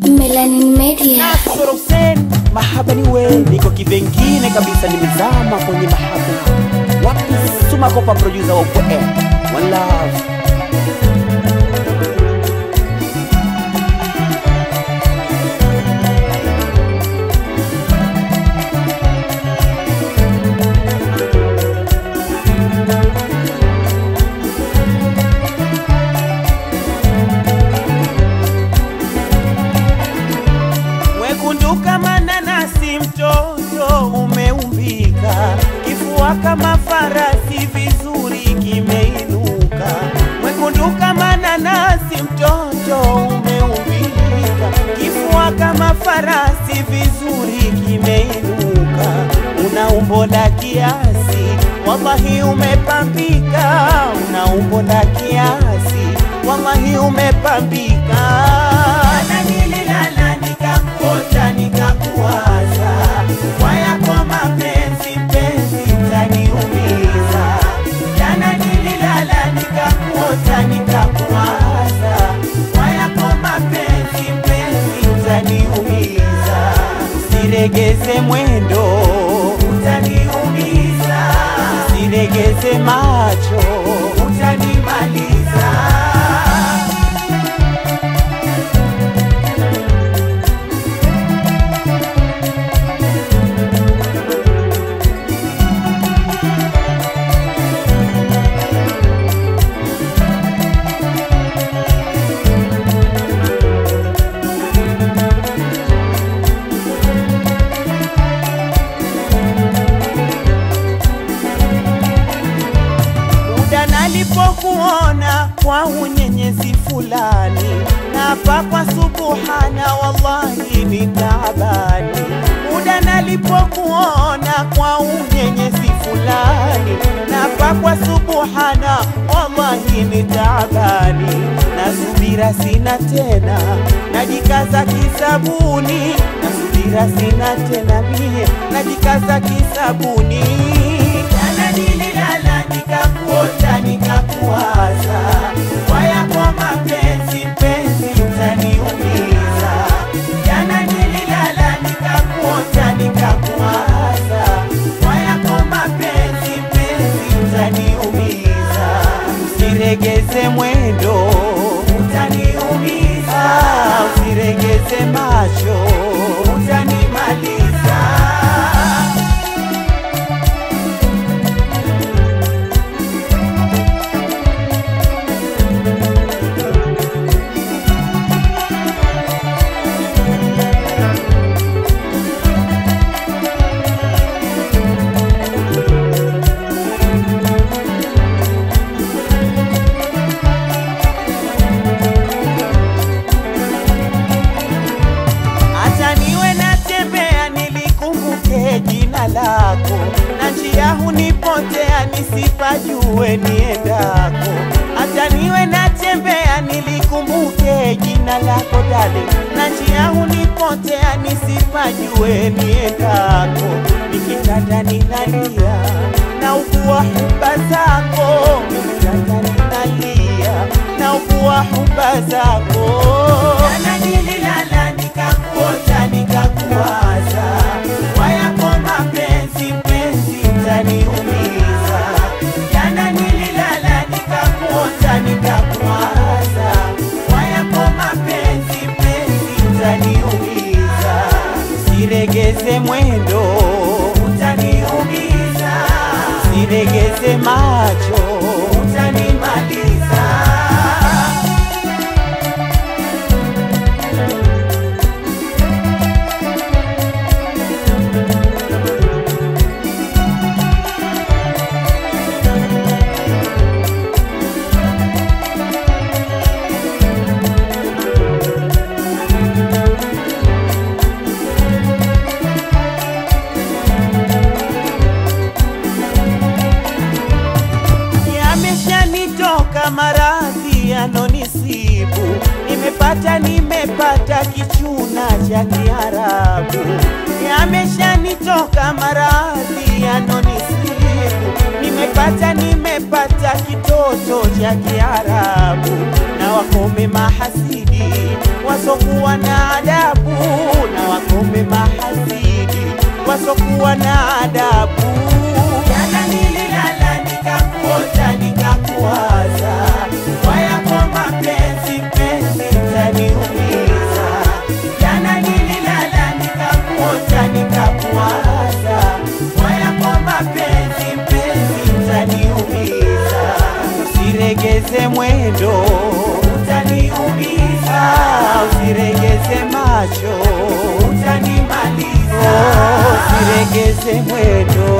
Melanin Media. Nasoro Hussein, mahaba ni we, niko kivengine kabisa, nimezama kwenye mahaba. Wapi Suma Kopa, producer wa Upo Air. One love. Mwekundu kama nanasi, mtoto umeumbika, kifua kama farasi, vizuri kimeinuka. Mwekundu kama nanasi, mtoto umeumbika, kifua kama farasi, vizuri kimeinuka. Una umbo la kiasi, wallahi umepambika. Una umbo la kiasi, wallahi umepambika. Na nililala nikakuota nikakuwaza, kwa yako mapenzi mpenzi utaniumiza. Jana nililala nikakuota nikakuwaza, kwa yako mapenzi mpenzi utaniumiza. Usiregeze mwendo utaniumiza, usiregeze macho utanimaliza. muda nalipokuona kwa unyenyezi fulani, napa kwa subuhana, wallahi ni taabani. Muda nalipokuona kwa unyenyezi fulani, napa kwa subuhana, wallahi ni taabani. Na subira sina tena, najikaza kisabuni, na subira sina tena mie, najikaza kisabuni. Jana nililala nikakuota nikakuwaza, kwa yako mapenzi mpenzi utaniumiza. Jana nililala nikakuota nikakuwaza, kwa yako mapenzi mpenzi utaniumiza. Usiregeze mwendo utaniumiza, usiregeze macho utanimaliza. hata niwe natembea nilikumbuke jina lako, na njia hunipotea nisipajue niendako. Hata niwe natembea nilikumbuke jina lako dale, na njia hunipotea nisipajue niendako. Nikitanda ninalia na ukua huba zako, nikitanda ninalia na ukua huba zako. Jana nililala nikakuota nikakuwaza, kwa yako mapenzi mpenzi utaniumiza. Jana nililala nikakuota nikakuwaza, kwa yako mapenzi mpenzi utaniumiza. Usiregeze mwendo utaniumiza, usiregeze macho utanimaliza. Yameshanitoka maradhi yanonisibu, nimepata nimepata kichuna cha Kiarabu. Yameshanitoka maradhi yanonisibu, nimepata nimepata kitoto cha Kiarabu, na wakome mahasidi wa wasokuwa na adabu na wakome mahasidi wasokuwa na adabu. Jana nililala nikakuota nikakuwaza, wayako mapenzi mpenzi utaniumiza. Jana nililala nikakuota nikakuwaza, wayako mapenzi mpenzi utaniumiza. Usiregeze mwendo utaniumiza, usiregeze macho utanimaliza, usiregeze mwendo